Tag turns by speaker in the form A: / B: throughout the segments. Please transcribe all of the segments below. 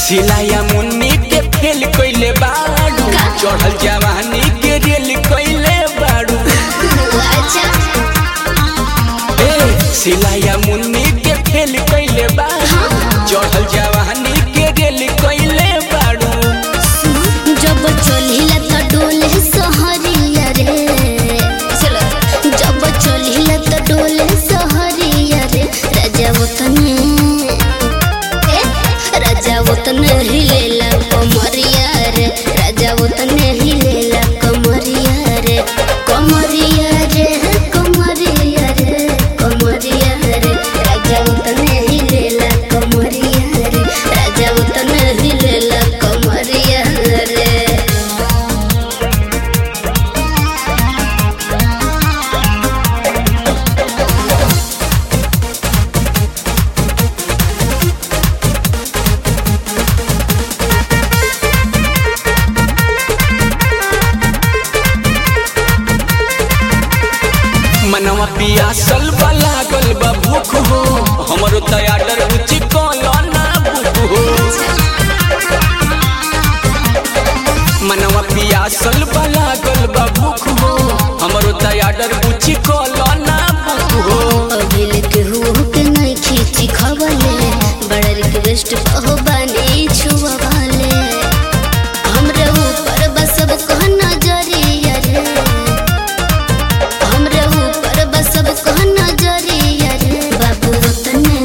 A: सिलाया मुन्नी के फेल कइले बाड़ू चढ़ल जवानी के रेल कइले बाड़ू
B: अच्छा
A: ए सिलाया मुन्नी के फेल कइले बाड़ू चढ़ल जवानी के रेल कइले बाड़ू
B: जब चलिला त डोले सहरिया रे चलो जब चलिला त डोले सहरिया रे राजा वतने ए राजा वतने हिलेला कमरिया रे राजा वतने हिलेला कमरिया रे कमरिया रे कमरिया रे कमरिया रे राजा वतने हिलेला कमरिया रे राजा वतने हिलेला कमरिया रे
A: मनवा पियासल बा लागल बा भूख हो हमरो तैयार रुचि कलो ना भूख हो मनवा पियासल बा लागल बा भूख हो हमरो तैयार रुचि कलो ना भूख हो
B: अभिल के हुओ के नहीं खींची खवले बड़ा रिक्वेस्ट हो बानी छुआ वाले हमरे ऊपर बस सब कह नजरिया रे हमरे ऊपर बस सब कह नजरिया रे बाबू वतने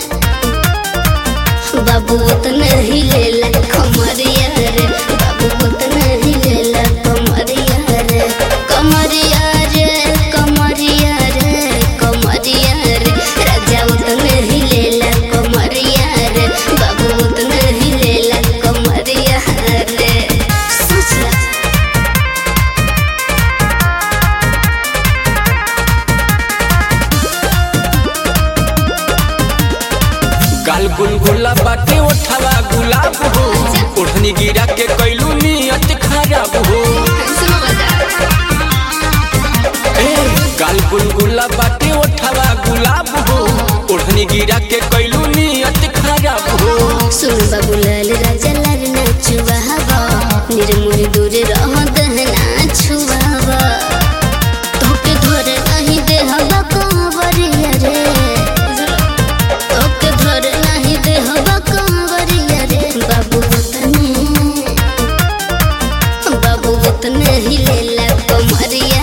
B: बाबू वतने हिलेला कमरिया रे बाबू वतने हिलेला कमरिया रे कमरिया रे कमरिया रे कमरिया रे राजा वतने हिलेला कमरिया रे बाबू वतने हिलेला कमरिया रे सोचला
A: गाल गुलगुला बाटे ओठवा गुलाब हो ओढ़नी गिरा के कैलू नियत खराब हो ए गाल गुलगुला बाटे ओठवा गुलाब हो ओढ़नी गिरा के कैलू नियत खराब हो
B: सुन बाबू लाल राजा लाल नाचुआवा निर्मुर दूर रह दहना छुआवा तोके धर नहीं दे हवा कांवरिया रे तोके धर नहीं दे हवा कांवरिया रे बाबू वतने बाबू वतने हिलेला कमरिया